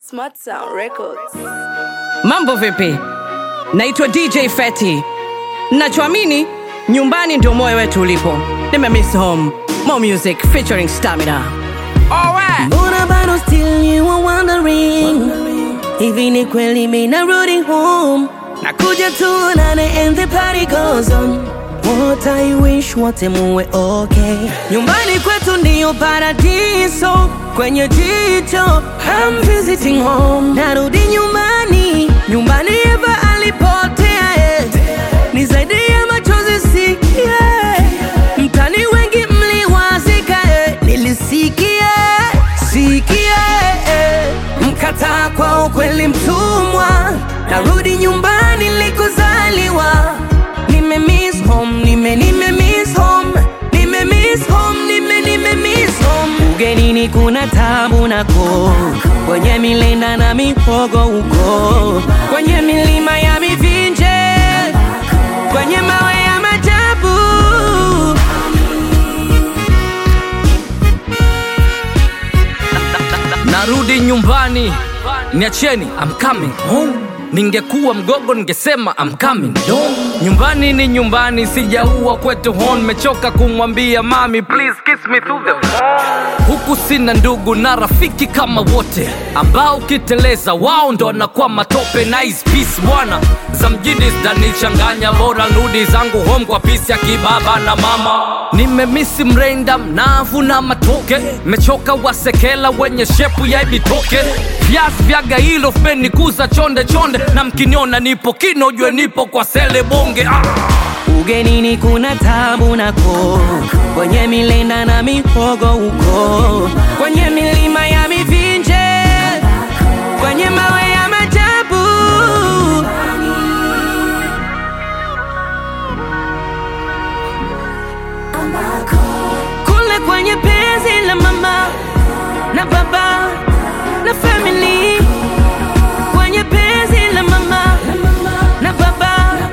Smart Sound Records. Mambo vipi? Naitwa DJ Feti. Nachoamini nyumbani ndio moyo wetu ulipo. Nimemiss home. More music featuring Stamina. Alright. Mbona bado still you are wondering Hivi ni kweli mimi narudi home Nakuja tuonane and the party goes on What I wish wote muwe okay Nyumbani kwetu ndiyo paradiso Kwenye jicho I'm visiting home Narudi nyumbani Nyumbani Eva alipotea eh. Ni zaidi ya machozi sikia Mtani wengi mliwazika eh. Nilisikia sikia eh. Mkataa kwa ukweli mtumwa Narudi nyumbani likozaliwa Nime miss home, nime nime miss home Nime miss home, nime nime miss home Ugenini kuna tabu nako Kwenye milenda na mihogo huko Kwenye milima ya mivinje Kwenye mawe ya majabu narudi nyumbani niacheni I'm coming home ningekuwa mgogo ningesema I'm coming home nyumbani ni nyumbani sijaua kwetu hon mechoka kumwambia mami please kiss me through the phone huku sina ndugu na rafiki kama wote ambao ukiteleza wao ndo wanakuwa matope nice peace bwana za mjini zitanichanganya bora rudi zangu home kwa pisi ya kibaba na mama nimemisi mrenda mnavu na matoke mechoka wasekela wenye shepu ya ibitoke viasi vya gailo fmenikuza chonde chonde na mkiniona nipo kino jue nipo kwa sele bonge ah. Ugenini kuna tabu nako Kwenye milenda na mihogo huko Kwenye milima ya mivinje Kwenye mawe ya majabu Kule kwenye penzi la mama na baba na family Kwenye penzi la mama na baba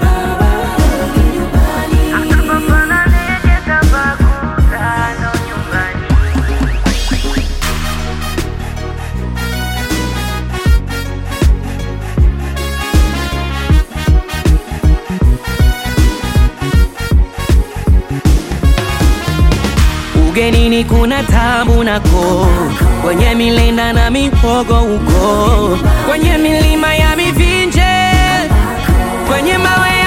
Ugenini kuna tabu nako Kwenye milenda na mihogo huko Kwenye milima ya mivinje Kwenye mawe ya